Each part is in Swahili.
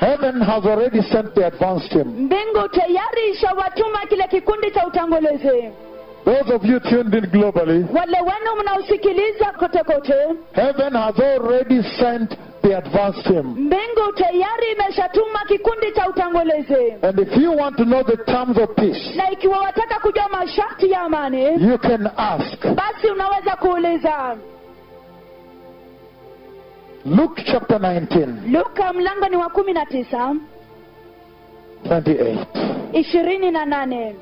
Heaven has already sent the advance team. mbingu tayari ishawatuma kile kikundi cha utangulizi Those of you tuned in globally, wale wenu mnaosikiliza kote kote heaven has already sent the advance team. mbingu tayari imeshatuma kikundi cha utangulizi And if you want to know the terms of peace, na ikiwa wataka kujua masharti ya amani you can ask. basi unaweza kuuliza Luke chapter 19, luka mlango ni wa kumi na tisa 28. ishirini na nane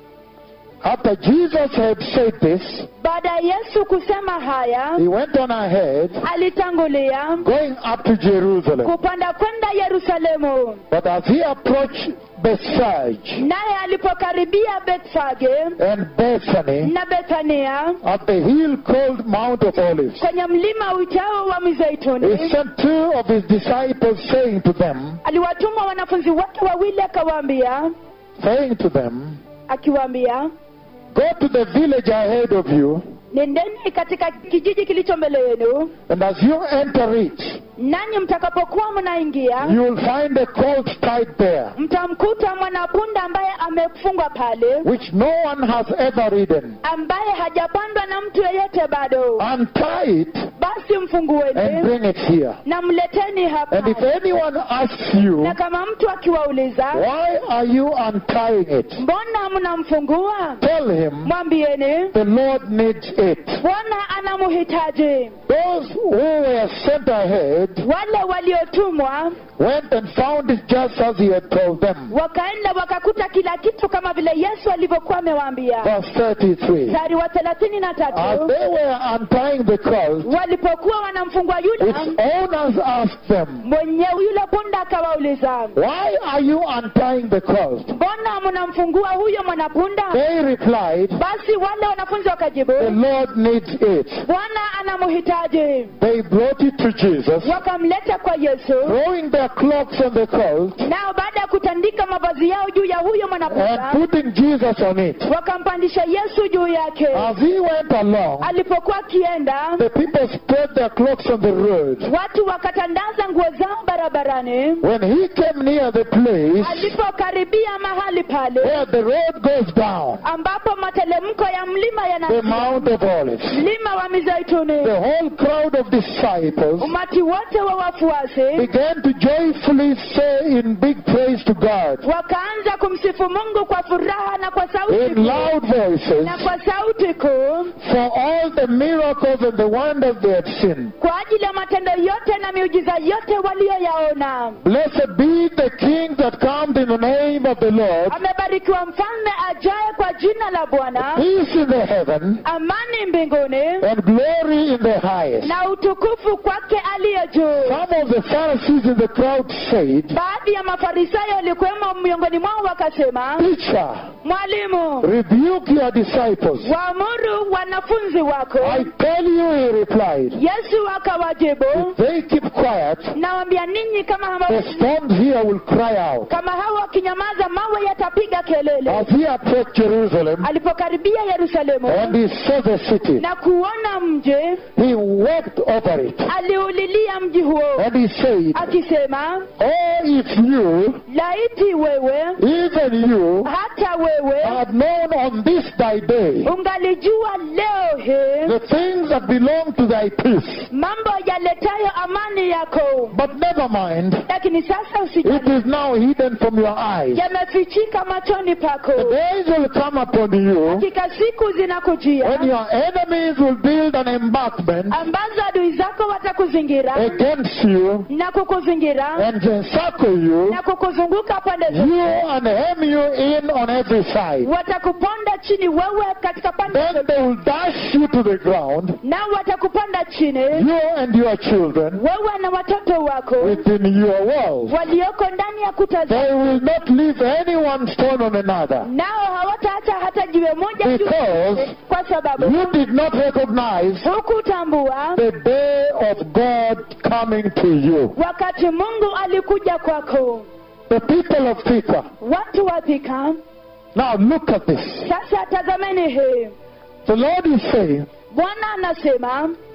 After Jesus had said this, baada ya yesu kusema haya he went on ahead, alitangulia going up to Jerusalem. kupanda kwenda yerusalemu But as he approached Bethphage naye alipokaribia bethfage and Bethany na bethania at the hill called Mount of Olives, kwenye mlima uitao wa he mizeituni sent two of his disciples, saying to them, aliwatuma wanafunzi wake wawili akawaambia saying to them, akiwaambia Go to the village ahead of you, nendeni katika kijiji kilicho mbele yenu and as you enter it, nanyi mtakapokuwa mnaingia you will find a colt tied there, mtamkuta mwanapunda ambaye amefungwa pale which no one has ever ridden. ambaye hajapandwa na mtu yeyote bado Untie it basi and mfungueni bring it here. na mleteni hapa And if anyone asks you, na kama mtu akiwauliza Why are you untying it? mbona mnamfungua Tell him mwambieni the Lord needs it. bwana anamhitaji Those who were sent ahead wale waliotumwa went and found it just as he had told them. wakaenda wakakuta kila kitu kama vile yesu alivyokuwa amewaambia Verse 33. mstari wa thelathini na As tatu they were untying the colt, walipokuwa wanamfungua yule its owners asked them, mwenye yule punda akawauliza Why are you untying the colt? mbona mnamfungua huyo mwanapunda They replied, basi wale wanafunzi wakajibu The Lord needs it. bwana anamhitaji They brought it to Jesus, wakamleta kwa yesu throwing their cloaks on the colt nao baada ya kutandika mavazi yao juu ya huyo and mwanapunda putting Jesus on it. wakampandisha yesu juu yake As he went along, alipokuwa akienda the people spread their cloaks on the road. watu wakatandaza nguo zao barabarani When he came near the place alipokaribia mahali pale where the road goes down, ambapo matelemko ya mlima the yana Mount of Olives, mlima wa mizeituni the whole crowd of disciples umati wote wa wafuasi began to joyfully say in big praise to God wakaanza kumsifu mungu kwa furaha na kwa sauti in kuu loud voices na kwa sauti kuu for all the miracles and the wonders they had seen. kwa ajili ya matendo yote na miujiza yote waliyoyaona Blessed be the King that comes in the name of the Lord. amebarikiwa mfalme ajaye kwa jina la bwana Peace in the heaven amani mbinguni and glory in the highest. na utukufu kwake aliye juu Some of the Pharisees in the crowd said, baadhi ya mafarisayo walikuwemo miongoni mwao wakasema Teacher, mwalimu rebuke your disciples. waamuru wanafunzi wako I tell you, he replied, yesu akawajibu if they keep quiet, nawambia ninyi kama the hawa, stones here will cry out. kama hawa wakinyamaza mawe yatapiga kelele As he approached Jerusalem alipokaribia yerusalemu and he saw the city, na kuona mji he wept over it. aliulilia mji huo And he said, akisema Oh, if you, laiti wewe even you, hata wewe had known on this thy day ungalijua leo hii the things that belong to thy peace. mambo yaletayo amani yako But never mind, lakini sasa it usijali is now hidden from your eyes. yamefichika machoni pako The days will come upon you hakika siku when zinakujia your enemies will build an embankment ambazo adui zako watakuzingira against you na kukuzingira and encircle you, na kukuzunguka pande you zote and hem you in on every side. watakuponda chini wewe katika pande Then zote they will dash you to the ground, nao watakupanda chini you and your children wewe na watoto wako within your walls. walioko ndani ya kuta They zako will not leave any one stone on another. nao hawataacha hata jiwe moja juu Because kwa sababu You did not recognize hukutambua the day of God coming to you. wakati mungu alikuja kwako The people of Thika. watu wa Thika Now look at this. sasa tazameni hii The Lord is saying, bwana anasema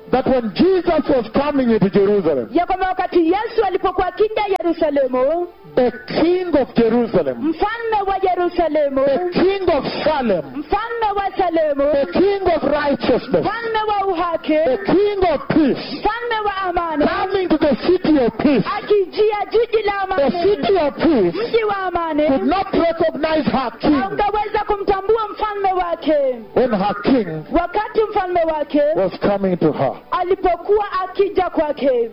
that when Jesus was coming into Jerusalem, ya kwamba wakati yesu alipokuwa akija yerusalemu the king of Jerusalem, mfalme wa yerusalemu the king of Salem, mfalme wa salemu the king of righteousness, mfalme wa uhaki the king of peace, mfalme wa amani coming to the city of peace, akijia jiji la the amani city of peace mji wa amani could not recognize her king haungeweza kumtambua mfalme wake when her king wakati mfalme wake was coming to her. alipokuwa akija kwake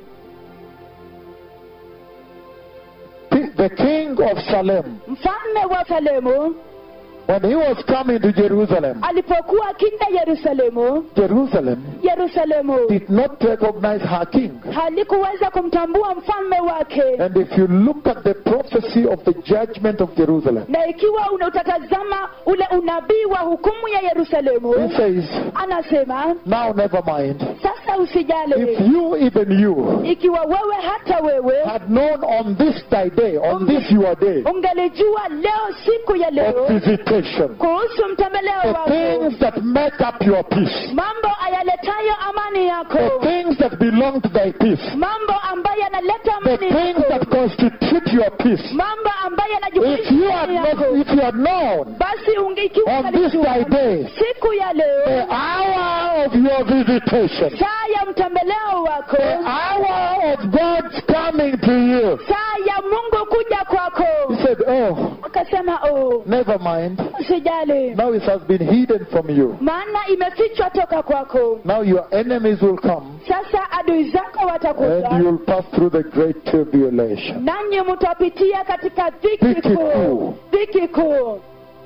P- The king of Salem, mfalme wa salemu when he was coming to Jerusalem, alipokuwa akija yerusalemu Jerusalem yerusalemu did not recognize her king. halikuweza kumtambua mfalme wake And if you look at the prophecy of the judgment of Jerusalem, na ikiwa una- utatazama ule unabii wa hukumu ya he yerusalemu says, anasema Now never mind. sasa If usijali you, even you, ikiwa wewe hata wewe had known on this thy day, on this your day ungelijua leo siku ya of leo visitation, kuhusu mtembeleo the wako things that make up your peace, mambo ayaletayo amani the yako things that belong to thy peace, mambo ambayo yanaleta the amani things that yako constitute your peace. mambo ambayo If you had yanajumuisha not, if you had known basi ungikiwa on this thy day, siku ya the leo hour of your visitation, saa ya mtembeleo wako the hour of God's coming to you, saa ya mungu kuja kwako he said, Oh, akasema oh, never mind. usijali Now it has been hidden from you. maana imefichwa toka kwako Now your enemies will come sasa adui zako and watakuja you'll pass through the great tribulation. nanyi mtapitia katika dhiki Dhiki kuu kuu. dhiki kuu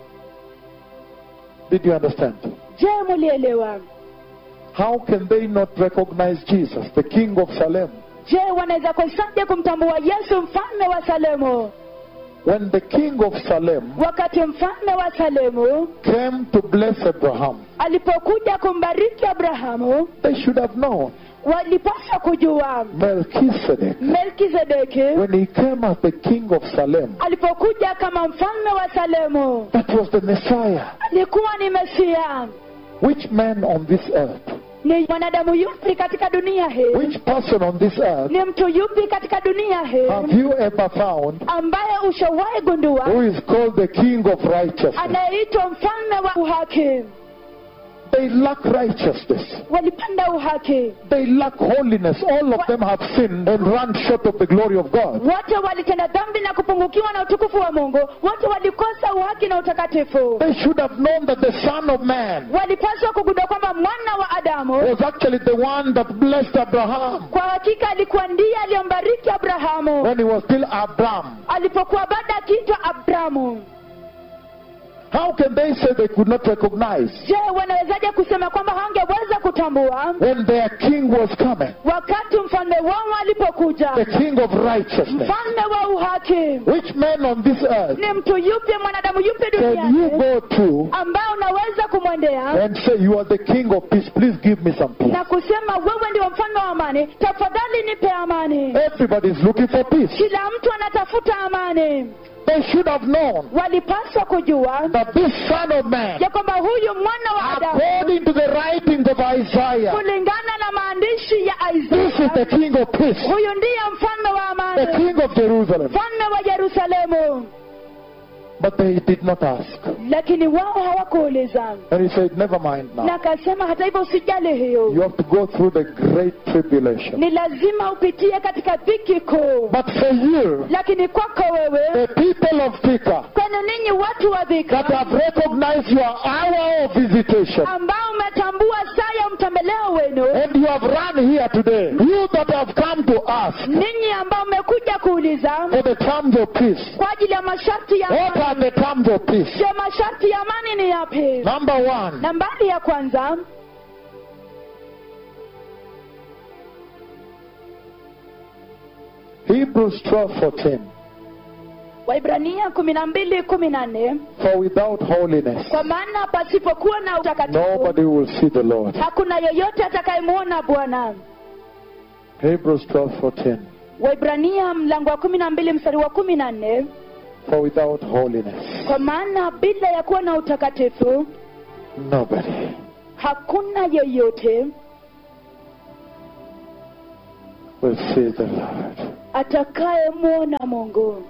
Did you understand? je mulielewa How can they not recognize Jesus, the King of Salem, je wanaweza kosaje kumtambua yesu mfalme wa salemu when the King of Salem wakati mfalme wa salemu came to bless Abraham? alipokuja kumbariki abrahamu They should have known walipaswa kujua Melchizedek, melkizedeki when he came as the King of Salem, alipokuja kama mfalme wa salemu that was the Messiah. alikuwa ni mesia Which man on this earth, ni mwanadamu yupi katika dunia hii which person on this earth ni mtu yupi katika dunia hii have you ever found ambaye ushawahi gundua who is called the King of Righteousness? anayeitwa mfalme wa uhaki They lack righteousness. walipanda uhaki They lack holiness. All of them have sinned and run short of the glory of God. wote walitenda dhambi na kupungukiwa na utukufu wa mungu wote walikosa uhaki na utakatifu They should have known that the Son of Man walipaswa kugundua kwamba mwana wa adamu was actually the one that blessed Abraham kwa hakika alikuwa ndiye aliyombariki abrahamu when he was still Abram. alipokuwa bado akiitwa abrahamu How can they say they could not recognize je wanawezaje kusema kwamba hawangeweza kutambua when their king was coming? wakati mfalme wao alipokuja The King of righteousness. mfalme wa uhaki Which man on this earth ni mtu yupi mwanadamu yupi can you duniani go to ambaye unaweza kumwendea and say, You are the King of peace, please give me some peace? na kusema wewe ndio mfalme wa amani tafadhali nipe amani Everybody is looking for peace. kila mtu anatafuta amani They should have known walipaswa kujua that this Son of Man, ya kwamba huyu mwana wa adamu according to the writings of Isaiah, kulingana na maandishi ya this is Isaya the King of peace, huyu ndiye mfalme wa the amani King of Jerusalem. mfalme wa Yerusalemu But they did not ask. lakini wao hawakuuliza And he said, Never mind na now. akasema hata hivyo usijali hiyo You have to go through the great tribulation. ni lazima upitie katika dhiki kuu But for you, lakini kwako wewe the people of Thika, kwenu ninyi watu wa that dhika have recognized your hour of visitation, ambao umetambua saa ya mtembeleo wenu and you have run here today, you that have come to ask ninyi ambao mmekuja kuuliza for the terms of peace, kwa ajili ya masharti ya what are the terms of peace? je masharti ya amani ni yapi Number one, nambari ya kwanza Hebrews 12 14. waibrania kumi na mbili kumi na nne For without holiness, kwa maana pasipokuwa na utakatifu nobody will see the Lord. hakuna yoyote atakayemwona bwana Hebrews 12 14. waibrania mlango wa kumi na mbili mstari wa kumi na nne For without holiness, kwa maana bila ya kuwa na utakatifu nobody hakuna yeyote will see the Lord. atakayemwona mungu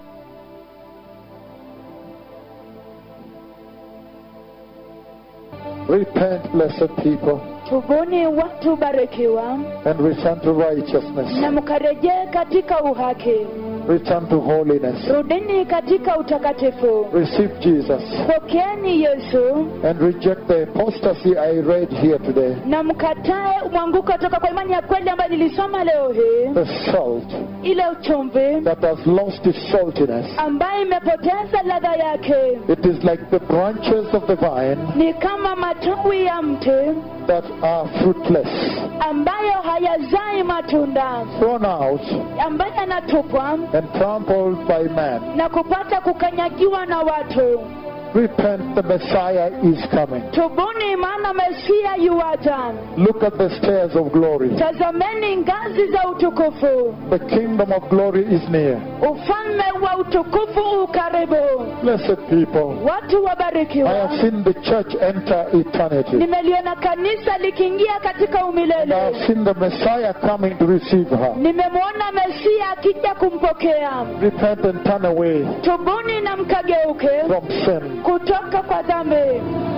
Repent, blessed people, tubuni watu barikiwa and return to righteousness. na mkarejee katika uhaki Return to holiness. rudini katika utakatifu Receive Jesus pokeeni yesu and reject the apostasy I read here today. na mkatae mwanguko toka kwa imani ya kweli ambayo nilisoma leo hii The salt ile uchumvi that has lost its saltiness. ambayo imepoteza ladha yake It is like the branches of the vine ni kama matawi ya mti that are fruitless, ambayo hayazai matunda thrown out ambayo yanatupwa and trampled by man. na kupata kukanyagiwa na watu Repent, the Messiah is coming. tubuni maana mesia yuwaja Look at the stairs of glory. tazameni ngazi za utukufu The kingdom of glory is near. ufalme wa utukufu ukaribu Blessed people, watu I wabarikiwa have seen the church enter eternity. nimeliona kanisa likiingia katika And I umilele have seen the Messiah coming to receive her. nimemwona mesia akija kumpokea Repent and turn away tubuni na mkageuke from sin. kutoka kwa dhambi